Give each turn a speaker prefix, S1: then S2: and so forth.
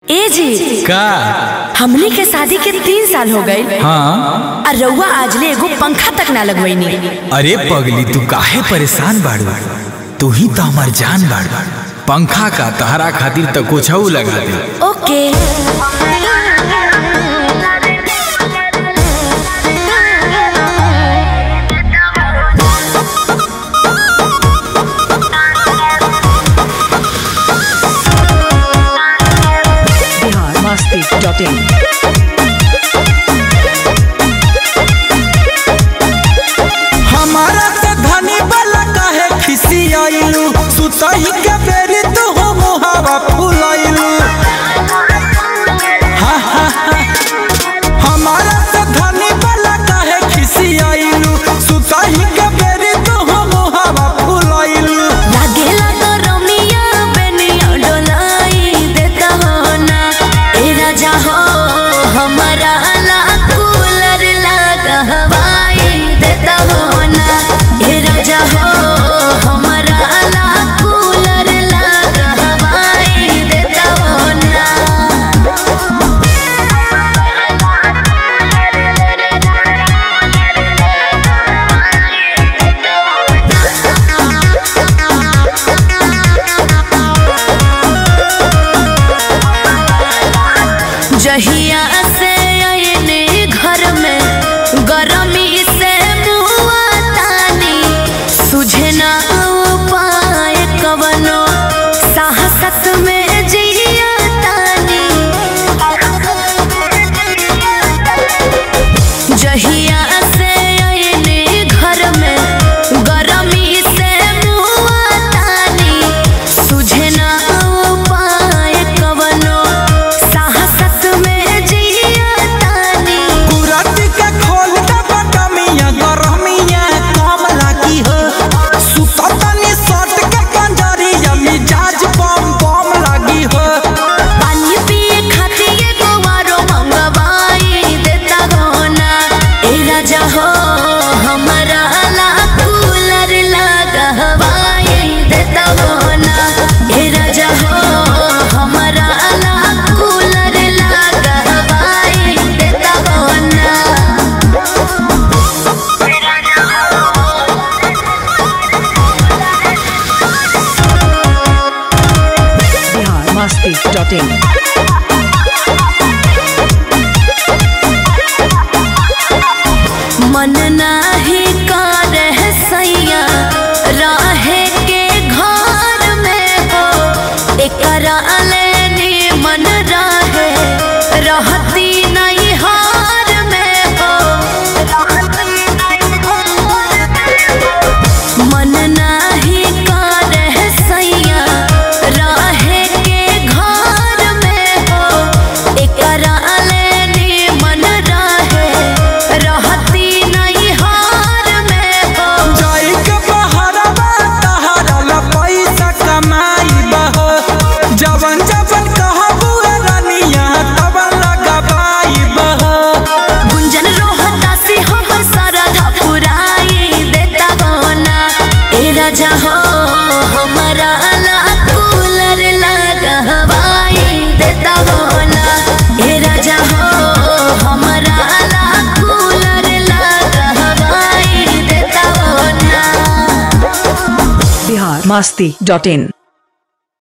S1: ए जी
S2: का
S1: हमनी के शादी के तीन साल हो गए
S2: हाँ
S1: और रउआ आजले एगो पंखा तक ना लगवैनी
S2: अरे पगली तू काहे परेशान बाड़ू तू ही तो हमार जान बाड़ू पंखा का तहरा खातिर तो कुछ लगा दे
S1: ओके
S3: biharmasti.in
S4: हमारा से धनी वाला काहे खिसी आइलू सुतही के बेरी तो हो मोहावा फुलाइलू हा, हा, हा। हमारा से धनी वाला काहे खिसी आइलू सुतही के बेरी तो हो मोहावा फुलाइलू
S1: लागेला तो रमिया बेनिया डोलाई देता हो ना ए राजा हो हमारा ला कूलर लगा हवाई देता हो ना ए राजा हो हमारा ला कूलर लगा हवाई देता हो ना जहिया से आयने घर में गरमी से मुआ तानी सुझे ना उपाय कवनो साहसत में जिया तानी जहिया से आयने घर में गरमी से मुआ तानी सुझे ना उपाय कवनो साहसत में जिया तानी
S4: कुरत के खोल दे बटमिया गरमिया कम लागी हो सुततनी सट के पंजरिया मिजाज बम बम लागी हो
S1: पानी पिए खातिर एगो आरो मंगवाई देता गहना ए राजा हो हमारा ला कूलर लगा हवाई देता गहना ए राजा हो हमारा ला कूलर लगा हवाई देता गहना
S3: biharmasti.in
S1: मन नाही करे सैया रहे के घर में हो एकरा लेनी मन रहे रहती नहीं हार में हो मन नाही करे सैया रहे के घर में हो एकरा लेनी मन रहे रहती नहीं हार में हो
S4: जाई के बहरवा तहरा ला पैसा कमाई बहो जवन जवन कहबू रानिया तवन लगाबाई बहो
S1: गुंजन रोहता से हम सारा पुराई देता गहना ए राजा हो हमारा ला कूलर लगा हवाई देता गहना ए राजा हो हमारा ला कूलर लगा हवाई देता गहना
S3: biharmasti.in